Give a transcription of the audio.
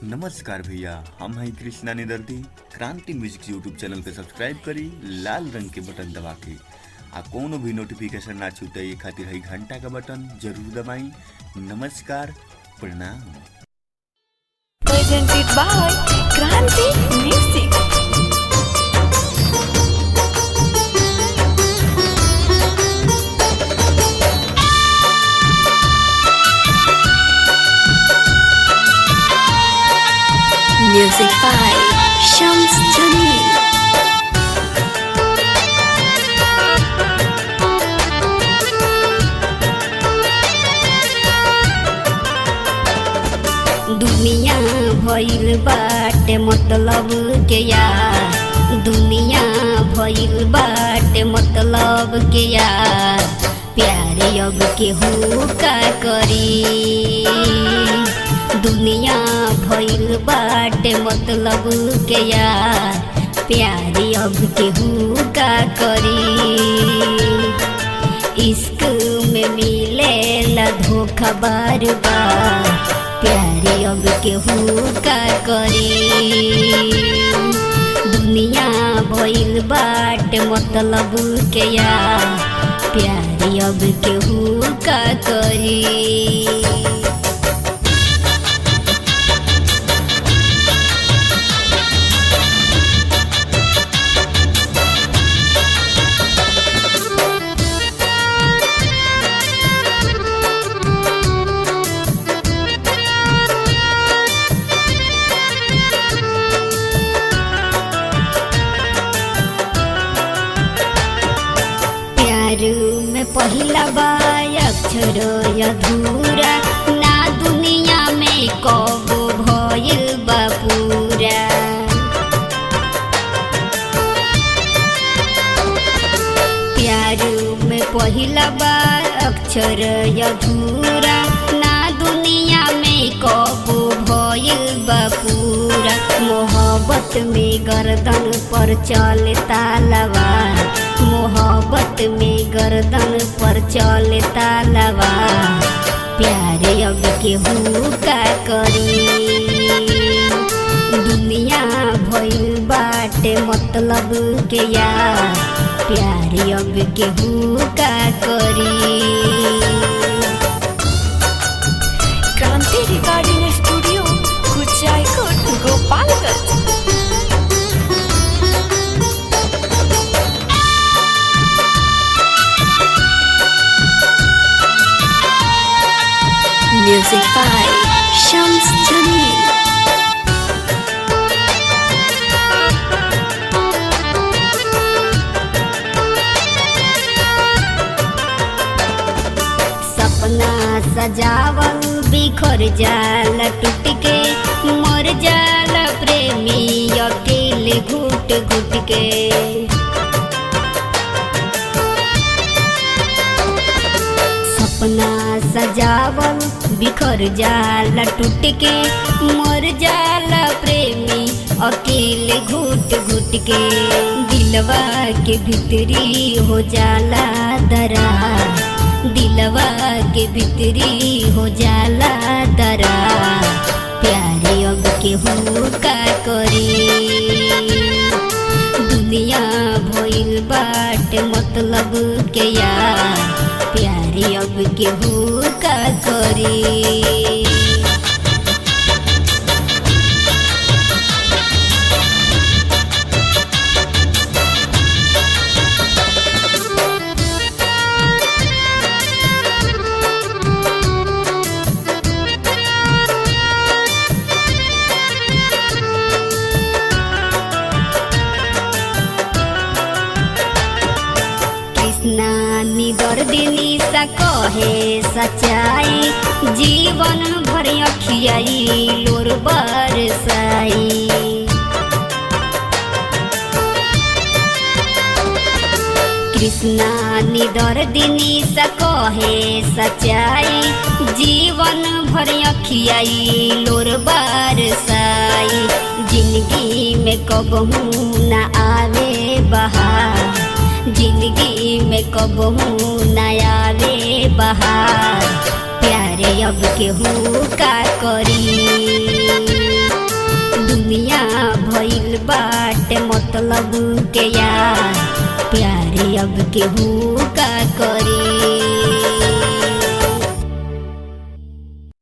नमस्कार भैया हम हैं कृष्णा निदर्दी क्रांति म्यूजिक यूट्यूब चैनल पे सब्सक्राइब करी लाल रंग के बटन दबा के आ कोनो भी नोटिफिकेशन ना छूटे ये खातिर है घंटा का बटन जरूर दबाई नमस्कार प्रणाम presented by Kranti Music. Music by Shams Jamil. दुनिया भइल बाटे मतलब के यार दुनिया भइल बाटे मतलब के यार प्यारे अब केहू का करी दुनिया भइल बाटे मतलब के यार प्यारे अब केहू का करी इश्क में मिले धोखा बार बार प्यारे अब केहू का करी दुनिया भइल बाट मतलब के यार प्यारे अब केहू का करी प्यार में पहिला बार अक्षर अधूरा ना दुनिया में कब भइल बा पूरा प्यार में पहिला बार अक्षर अधूरा ना दुनिया में कब भइल बा पूरा मोहब्बत में गर्दन पर चले तालवार मोहब्बत में गर्दन पर चले तालवार प्यारे अब केहू का करी दुनिया भइल बाटे मतलब के यार प्यारे अब केहू का करी Kranti Recording Studio, Kuchaikot, Gopalganj. Music by Shams Jamil. सपना सजावल बिखर जाल टूट के मर जाल प्रेमी अकेले घुट घुट के सपना सजावल बिखर जाल टूट के मर जाल प्रेमी अकेले घुट घुट के दिलवा के भीतरी हो जाला दरार दिलवा के भीतरी हो जाला दरा प्यारे अब केहू का करी दुनिया भइल बाट मतलब के यार प्यारे अब केहू का करी कृष्णा निदर दिनी सा कहे सच्चाई जीवन भर अखियाई लोर बरसाई कृष्णा निदर दिनी सा कहे सच्चाई जीवन भर अखियाई लोर बरसाई जिंदगी में कबहू न आवे बहार जिंदगी में कबहू न आवे बहार प्यारे अब केहू का करी भइल बाटे मतलब के यार प्यारे अब केहू का करी